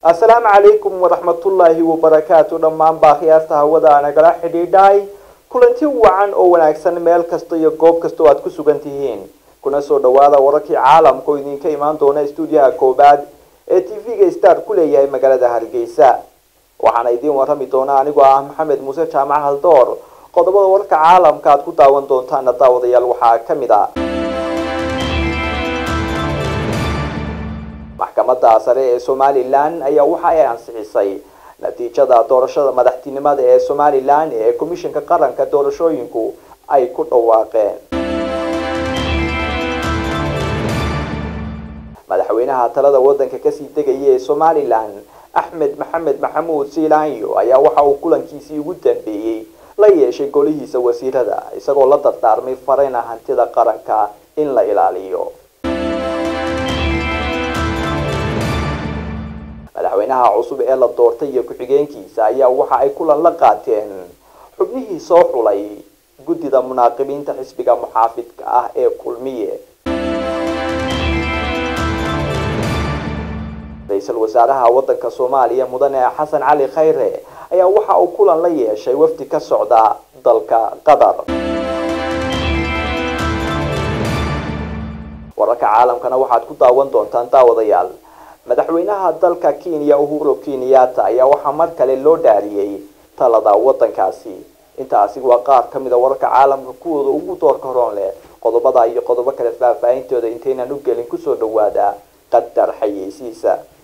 assalaamu calaykum waraxmatullaahi wabarakaatu dhammaan baakhiyaarta hawada nagala xidhiidhay kulanti wacan oo wanaagsan meel kasta iyo goob kasta oo aad ku sugan tihiin kuna soo dhawaada wararkii caalamka oo idinka imaan doona stuudiyaha koobaad ee t v-ga star ku leeyahay magaalada hargeysa waxaana idiin warrami doona anigoo ah maxamed muuse jaamac haldoor qodobada wararka caalamka aad ku daawan doontaana daawadayaal waxaa ka mid ah maxkamadda sare ee somalilan ayaa waxa ay ansixisay natiijada doorashada madaxtinimada ee somalilan ee komishanka qaranka doorashooyinku ay ku dhawaaqeen madaxweynaha talada wadanka kasii degaya ee somalilan axmed maxamed maxamuud siilaanyo ayaa waxa uu kulankiisii ugu dambeeyey la yeeshay golihiisa wasiirada isagoo la dardaarmay farayna hantida qaranka in la ilaaliyo madaxweynaha cusub ee la doortay iyo ku-xigeenkiisa ayaa waxa ay kulan la qaateen xubnihii soo xulay guddida munaaqibiinta xisbiga muxaafidka ah ee kulmiye ra-iisul wasaaraha wadanka soomaaliya mudane xasan cali khayre ayaa waxa uu kulan la yeeshay wafdi ka socda dalka qatar wararka caalamkana waxaad ku daawan doontaan daawadayaal madaxweynaha dalka kenya uhuru kenyatta ayaa waxaa mar kale loo dhaariyey talada wadankaasi intaasi waa qaar ka mida wararka caalamka kuwooda ugu doorka horoon leh qodobada iyo qodobo kale faahfaahintooda intaynan u gelin kusoo dhawaada qadar xayeysiisa